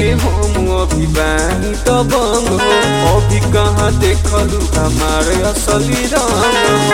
के हम अभी बानी तो बंग हो अभी कहाँ देखलू हमारे असली रंग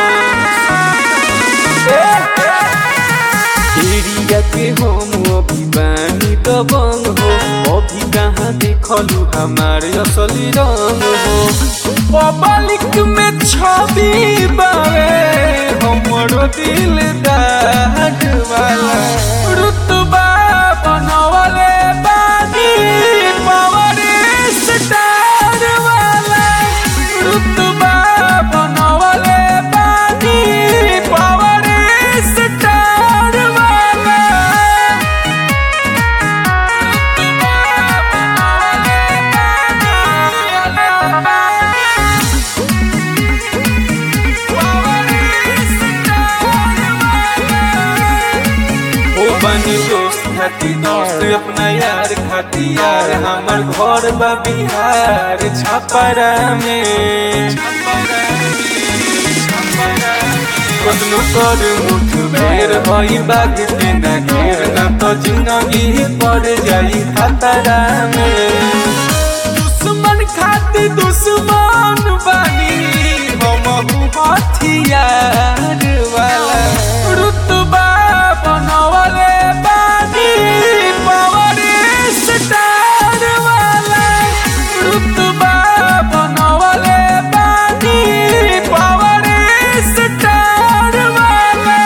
एरिया के हम अभी बानी तो बंग हो अभी कहाँ देखलू हमारे असली रंग हो पब्लिक में छवि बावे हमरो दिल दाग वाला रुतबा बनवले बानी पावर स्टार वाला रुतबा बनवले बानी पावर स्टार वाला ओ बनी दोस्त खाती दोस्त अपना यार खाती यार हमर घर बा बिहार छपरा में कतनो कर मुठ बेर भई बाग के ना घेर ना तो जिंदगी पड़ जाई खतरा में दुश्मन खाती दुश्मन बानी हम हथियार वाला रुतबा बनवले बानी पावर स्टार वाला रुतबा बनवले बानी पावर स्टार वाला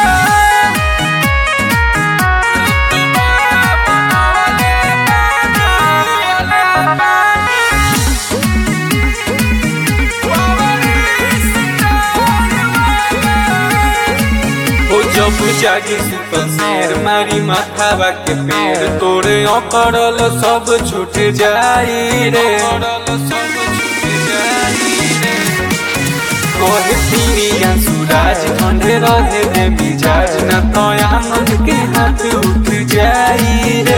ओ जब जागी सुतल शेर मारी माथावा के पेड़ तोरे अकड़ल सब छूट जाई रे कहे पीरिया सूरज ठंडे रहे दे मिजाज न तो आनंद के हाथ उठ जाई